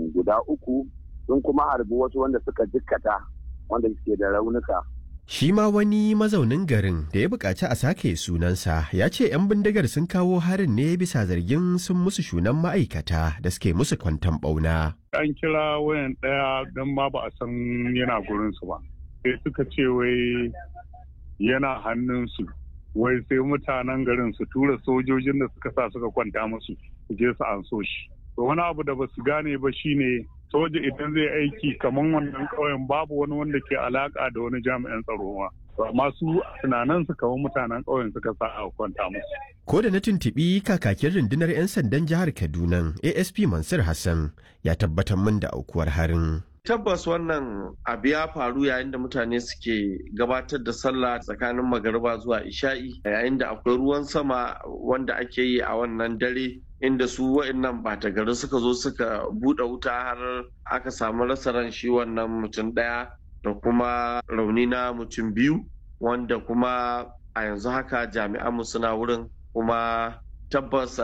guda uku sun kuma harbi wasu wanda suka jikkata wanda suke da raunuka Shi ma wani mazaunin garin da ya buƙaci a sake sunansa ya ce 'yan bindigar sun kawo harin ne bisa zargin sun musu shunan ma'aikata da suke musu kwantan ɓauna. An kira wayan ɗaya don ma ba a san yana gurinsu ba. Sai suka ce wai yana hannunsu. Wai sai mutanen garin su tura sojojin da suka sa suka kwanta musu su je su an so shi. Wani abu da ba su gane ba shine soja idan zai aiki kamar wannan ƙauyen babu wani wanda ke alaka da wani jami'an tsaro ma amma su tunanin su kamar mutanen ƙauyen suka sa a kwanta musu. Ko da na tuntuɓi kakakin rundunar 'yan sandan jihar Kaduna ASP Mansur Hassan ya tabbatar min da aukuwar harin. tabbas wannan abu ya faru yayin da mutane suke gabatar da sallah tsakanin magariba zuwa isha'i yayin da akwai ruwan sama wanda ake yi a wannan dare inda su wa'annan bata gari suka zo suka buɗe wuta har aka samu rasa ran shi wannan mutum ɗaya da kuma rauni na mutum biyu wanda kuma a yanzu haka jami'anmu suna wurin kuma tabbas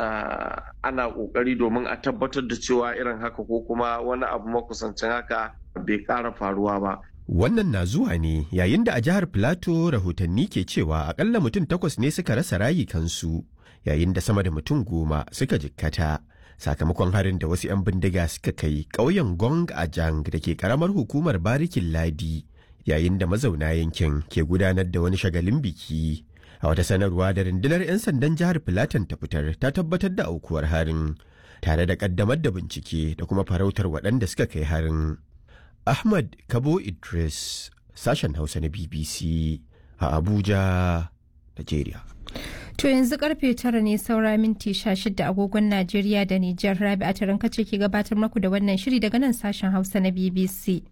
ana kokari domin a tabbatar da cewa irin haka ko kuma wani abu makusancin haka bai ƙara faruwa ba. Wannan na zuwa ne yayin da a jihar Filato rahotanni ke cewa akalla mutum takwas ne suka rasa rayukansu yayin da sama da mutum goma suka jikkata. Sakamakon harin da wasu 'yan bindiga suka kai ƙauyen Gong Ajang da ke ƙaramar hukumar Barikin Ladi yayin da mazauna yankin ke gudanar da wani shagalin biki. a wata sanarwa da rundunar 'yan sandan jihar Filatan ta fitar ta tabbatar da aukuwar harin tare da kaddamar da bincike da kuma farautar waɗanda suka kai harin. Ahmad Kabo Idris, sashen Hausa na BBC a Abuja, Nigeria. To yanzu karfe tara ne saura minti sha shida agogon Najeriya da Nijar Rabi a taron kace ke gabatar maku da wannan shiri daga nan sashen Hausa na BBC.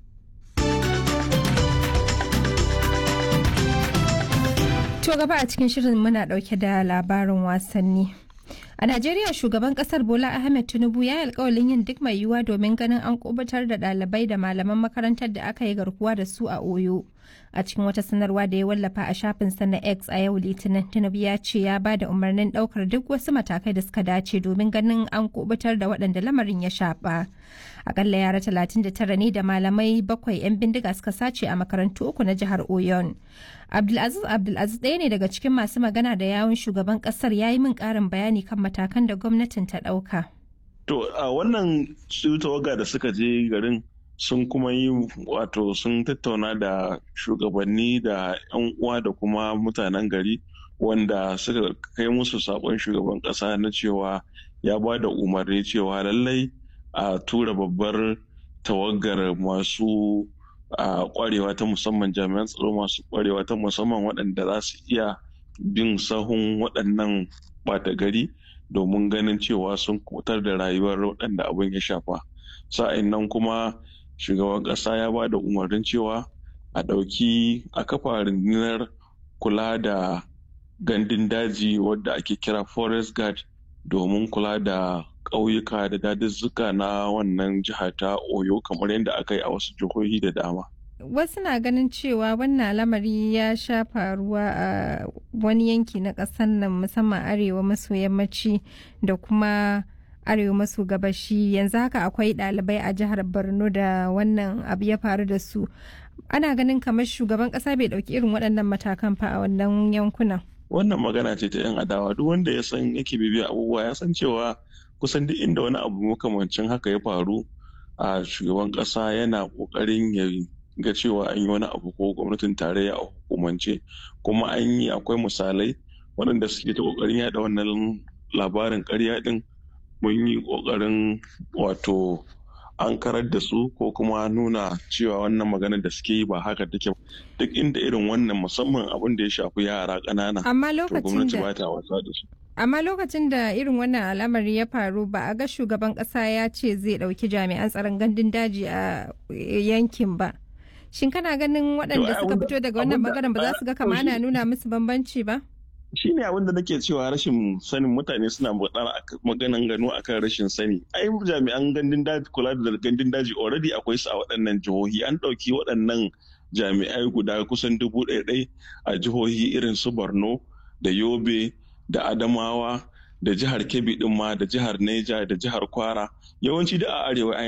To gaba a cikin shirin muna dauke da labarin wasanni. A Najeriya shugaban kasar Bola Ahmed Tinubu ya yi alkawalin yin duk mai yiwuwa domin ganin an kubutar da ɗalibai da malaman makarantar da aka yi garkuwa da su a Oyo. A cikin wata sanarwa da ya wallafa a shafinsa na X a yau Litinin, Tinubu ya ce ya ba da umarnin ɗaukar duk wasu matakai da suka dace domin ganin an kubutar da waɗanda lamarin ya shafa. Akalla yara 39 ne da malamai bakwai 'yan bindiga suka sace a makarantu uku na jihar Oyon. Abdulaziz Abdulaziz ɗaya ne daga cikin masu magana da yawun shugaban ƙasar ya yi min ƙarin bayani kan matakan da gwamnatin ta ɗauka. To a wannan su tawaga da suka je garin sun kuma yi wato sun tattauna da shugabanni da 'yan uwa da kuma mutanen gari wanda suka kai musu saƙon shugaban ƙasa na cewa ya ba da umarni cewa lallai a tura babbar tawagar masu a kwarewa ta musamman jami'an tsaro masu kwarewa ta musamman waɗanda za su iya bin sahun waɗannan ɓata gari domin ganin cewa sun kutar da rayuwar waɗanda abin ya shafa sa'in nan kuma shugaban ƙasa ya ba da umarnin cewa a ɗauki a kafa rundunar kula da gandun daji wadda ake kira forest guard domin kula da ƙauyuka da daduzzuka na wannan jiha ta oyo kamar yadda aka yi a wasu jihohi da dama wasu na ganin cewa wannan lamari ya sha faruwa a wani yanki na ƙasar nan musamman arewa maso yammaci da kuma arewa maso gabashi yanzu haka akwai ɗalibai a jihar borno da wannan abu ya faru da su ana ganin kamar shugaban ƙasa bai ɗauki irin waɗannan matakan fa a wannan yankunan wannan magana ce ta 'yan adawa duk wanda ya san yake bibiya abubuwa ya san cewa kusan duk inda wani abu makamancin haka ya faru a shugaban ƙasa yana ƙoƙarin ya ga cewa an yi wani abu ko gwamnatin tarayya a hukumance kuma an yi akwai misalai waɗanda suke ta ƙoƙarin yada wannan labarin ƙarya ɗin mun yi ƙoƙarin wato an karar da su ko kuma nuna cewa wannan magana da suke yi ba haka take duk inda irin wannan musamman abin da ya shafi yara ƙanana amma lokacin gwamnati da ba ta wasa da su amma lokacin da irin wannan al'amari ya faru ba a ga shugaban kasa ya ce zai dauki jami'an tsaron gandun daji a yankin ba shin kana ganin waɗanda suka fito daga wannan bangaren ba za su ga kama ana nuna musu bambanci ba shi ne abin da nake cewa rashin sanin mutane suna maganan gano akan rashin sani ai jami'an gandun daji kula da gandun daji already akwai su a waɗannan jihohi an ɗauki waɗannan jami'ai guda kusan dubu ɗaya a jihohi irin su borno da yobe da adamawa da jihar kebbi ɗin ma da jihar neja da jihar kwara yawanci da a arewa